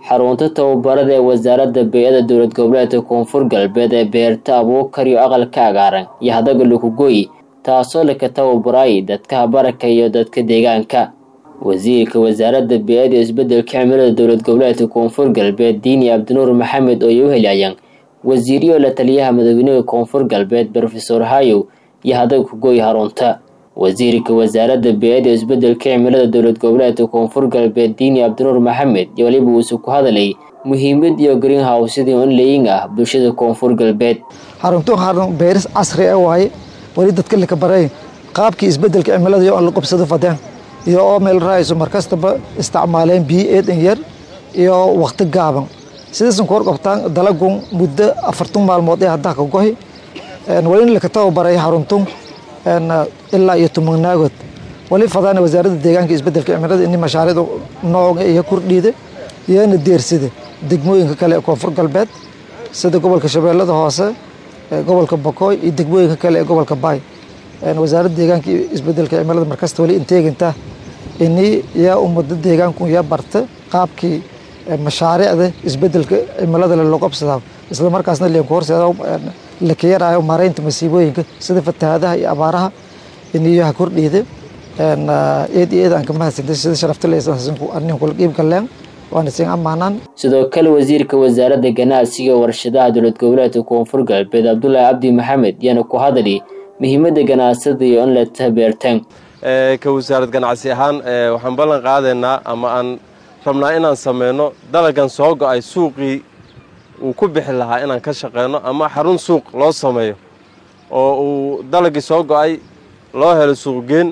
xarunta tababarada ee wasaaradda bey-ada dowlad goboleedka koonfur galbeed ee beerta abuukar iyo aqalka cagaaran iyo hadaga lukugoy taasoo laka tababaray dadka habaraka iyo dadka deegaanka wasiirka wasaaradda bey-ada iyo isbedelka cimilada dowlad goboleedka koonfur galbeed diini cabdinuur maxamed oo ay u helayaan wasiiriyo la taliyaha madaxweynaha koonfur galbeed rofesor hayow iyo hadaga kugoy harunta wasiirka wasaaradda bey-ada iyo isbedelka cimilada dowlad goboleedka koonfur galbeed diini cabdinuur maxamed iyo waliba uuse ku hadalay muhiimad iyo greenhousedii onlaying ah bulshada koonfur galbeed xaruntu xarun beeris casri ah waaye weli dadka laka baray qaabkii isbedelka cimilada iyo aan la qabsado fadeen iyo oo meel raayso markastaba isticmaaleen biyo eedan yar iyo waqti gaaban sidaysan ku horqabtaan dalagun muddo afartan maalmood ee haddaa ka gohi weli laka tababaray xaruntun ilaa iyo tumagnaagood wali fadaana wasaaradda deegaanka isbedelka cimilada ini mashaariicda nooca iyo kordhiida iyana deersida degmooyinka kale ee koonfur galbeed sida gobolka shabeellada hoose gobolka bokooy iyo degmooyinka kale ee gobolka baay wasaaradda deegaanka iyo isbedelka cimilada markasta wali inteeginta ini yaa ummada deegaanku yaa barta qaabkii mashaariicda isbedelka cimilada loo qabsadaa isla markaasna leenku horseeda laka yaraayo maaraynta masiibooyinka sida fatahaadaha iyo abaaraha iniyaha kordhiida eed iyo eed aan ka mahadsantay sida sharafta leanin kula qiib galeen waana siin ammaanaan sidoo kale wasiirka wasaaradda ganacsiga warshadaha dowlad goboleedka koonfur galbeed cabdulaahi cabdi maxamed yaana ku hadali muhiimadda ganacsada iyo in la tabeertaan ka wasaarad ganacsi ahaan waxaan ballan qaadaynaa ama aan rabnaa inaan sameyno dalagan soo go-ay suuqii uu ku bixi lahaa inaan ka shaqeyno ama xarun suuq loo sameeyo oo uu dalagii soo go-ay loo helo suuqgeen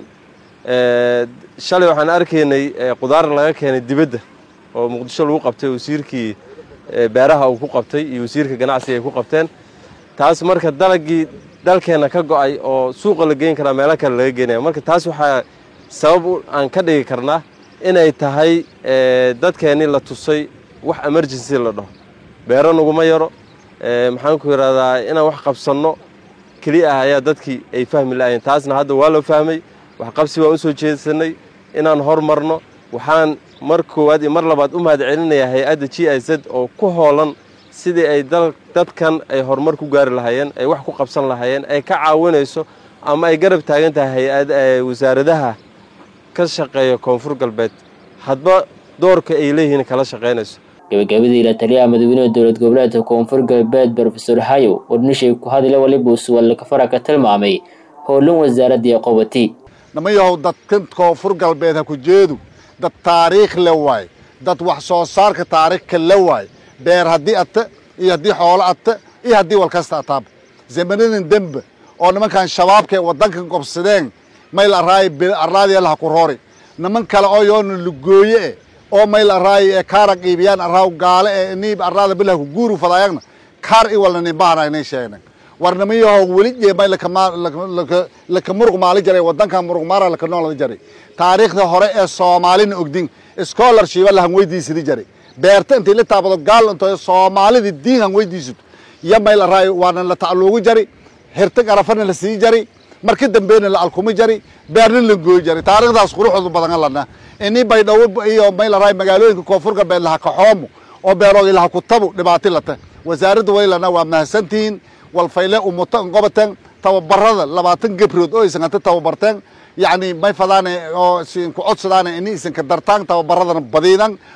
shalay waxaan arkaynay qudaar laga keenay dibadda oo muqdisho lagu qabtay wasiirkii beeraha uu ku qabtay iyo wasiirka ganacsiga ay ku qabteen taas marka dalagii dalkeenna ka go-ay oo suuqa la geyn karaa meelo kale laga geenaya marka taas waxaa sabab aan ka dhigi karnaa inay tahay dadkeennii la tusay wax emergency la dhaho beero naguma yaro maxaan ku yidhahdaa inaan wax qabsanno keliya ah ayaa dadkii ay fahmi la'ayeen taasna hadda waa loo fahmay waxqabsi baan u soo jeedsanay inaan hormarno waxaan mar koowaad iyo mar labaad u mahad celinayaa hay-adda g i z oo ku hoolan sidii ay dadkan ay horumar ku gaari lahaayeen ay wax ku qabsan lahaayeen ay ka caawinayso ama ay garab taagan tahay wasaaradaha ka shaqeeya koonfur galbeed hadba doorka ay leeyihiin kala shaqaynayso gabagabadii la taliyaha madaxweynaha dowlad goboleedka koonfur galbeed rofesor hayow warnishay ku hadla waliba usuwallakafara ka tilmaamay howlan wasaaraddii qobati nama yahow dadkan koonfur galbeed ha ku jeedu dad taariikh le waay dad wax soo saarka taariikhka le waay beer haddii ata iyo haddii xoolo ata iyo haddii walkasta ataaba zamanadan dembe oo nimankan shabaabka ee waddankan gobsadeen mayl araay arraadiya laha ku roori niman kale oo yoona lugooye eh oo mayl araay ee kaara qiibiyaan arraaw gaale ee niib arraada bilah ku guuru fadaayagna kaar i walna nimbahana inay sheegnan war niman yahow weli jee may laka muruq maali jaray waddankan muruq maara laka noolada jaray taariikhda hore ee soomaalina ogdin scholarshiba lahan weydiisadi jaray beerta intay la taabado gaal into soomaalida diin han weydiisato iyo mayl araay waana la tacluugu jari hirtag arafana la sii jari marka dambeyna la alkumi jari beerna la gooyi jari taarikhdaas quruxoodu badan lana ini baydhawo iyo mayl araay magaalooyinka koonfur galbeed laha kaxoomo oo beeroogi laha kutabu dhibaati lata wasaaradda waylana waa mahadsantihiin walfayle umuto ngobateen tababarada labaatan gebrood oo aysan hanta tababarteen yacni may fadaane oo isin ku codsadaane ini isinka dartaan tababaradana badiidan